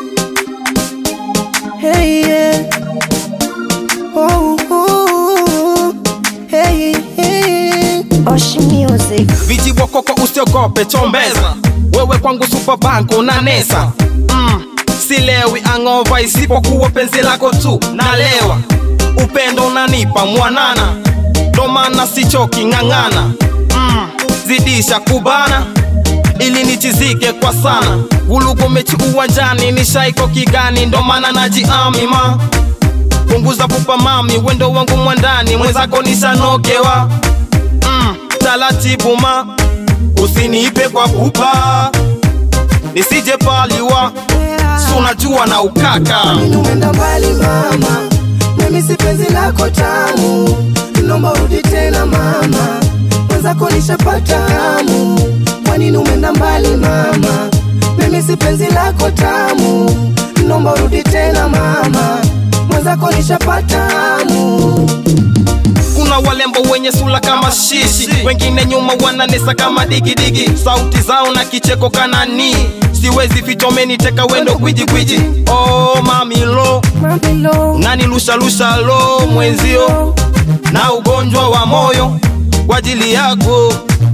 Hey, yeah. Oh, oh, hey, hey. Oshi Music. vijibokoko usiogope chombeza wewe kwangu supabanko na nesa mm. silewi angova isipokuwa penzi lako tu nalewa upendo unanipa mwanana ndomana sichoki ng'ang'ana mm. zidisha kubana ili nichizike kwa sana gulugo mechi uwanjani ni shaiko kigani ndomana najiamima punguza pupa mami wendo wangu mwandani mwenzako nishanokewa mm, taratibu ma usiniipe kwa pupa nisije paliwa sunajua na ukaka Umeenda mbali mama, mimi si penzi lako tamu, naomba urudi tena mama, mwenzako nishapata hamu. Kwa nini umeenda mbali mama, mimi si penzi lako tamu, naomba urudi tena mama, mwenzako nishapata hamu. kuna walembo wenye sula kama shishi wengine nyuma wananesa kama digidigi sauti zao na kicheko kanani siwezi fichomeni teka wendo gwijigwiji oh, mamilo Mamilo, unanilushalusha lo mwenzio na ugonjwa wa moyo kwa ajili yako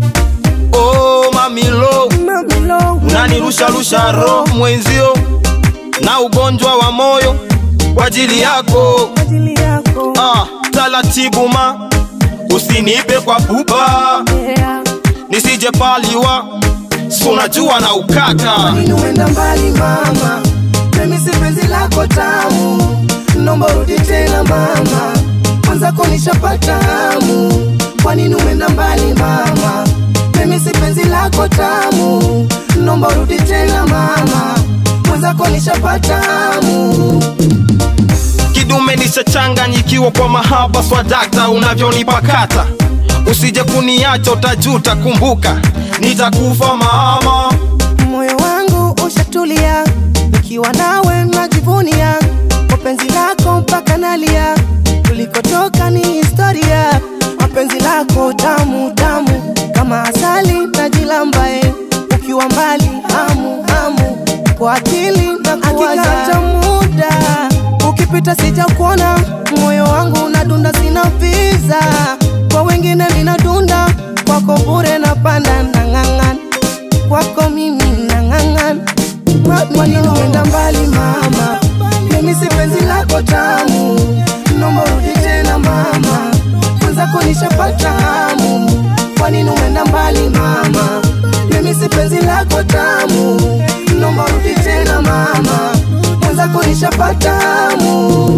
oh, mamilo mamilo, unanirusharusha ro mwenzio na ugonjwa wa moyo kwa ajili yako ajili yako. ah, taratibu ma usinipe kwa pupa Yeah. nisije paliwa sunajua na ukaka Nini umeenda mbali mama, mimi si penzi lako tamu, naomba urudi tena mama, mwenzako nishapata hamu. Kwa nini umeenda mbali mama, mimi si penzi lako tamu, naomba urudi tena mama, mwenzako nishapata hamu. kidume nishachanganyikiwa kwa mahaba swadakta unavyonipakata usije kuniacha utajuta kumbuka nitakufa mama Moyo wangu ushatulia, nikiwa nawe najivunia, kwa penzi lako mpaka nalia, tulikotoka ni historia, mapenzi lako tamu tamu kama asali najilambae, ukiwa mbali hamu hamu, kwa akili na kuwaza hata muda ukipita sija kuona, moyo wangu unadunda, sina visa kwa wengine linadunda, kwako bure napanda nang'ang'ana kwako mimi nang'ang'ana umeenda mbali mama mimi si penzi lako tamu naomba urudi tena mama mwenzako nishapata hamu kwa nini umeenda mbali mama mimi si penzi lako tamu naomba urudi tena mama mwenzako nishapata hamu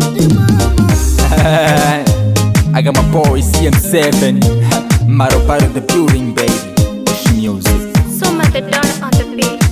I got my boy CM7 Maro part of the building baby Music Soma the Don on the beat.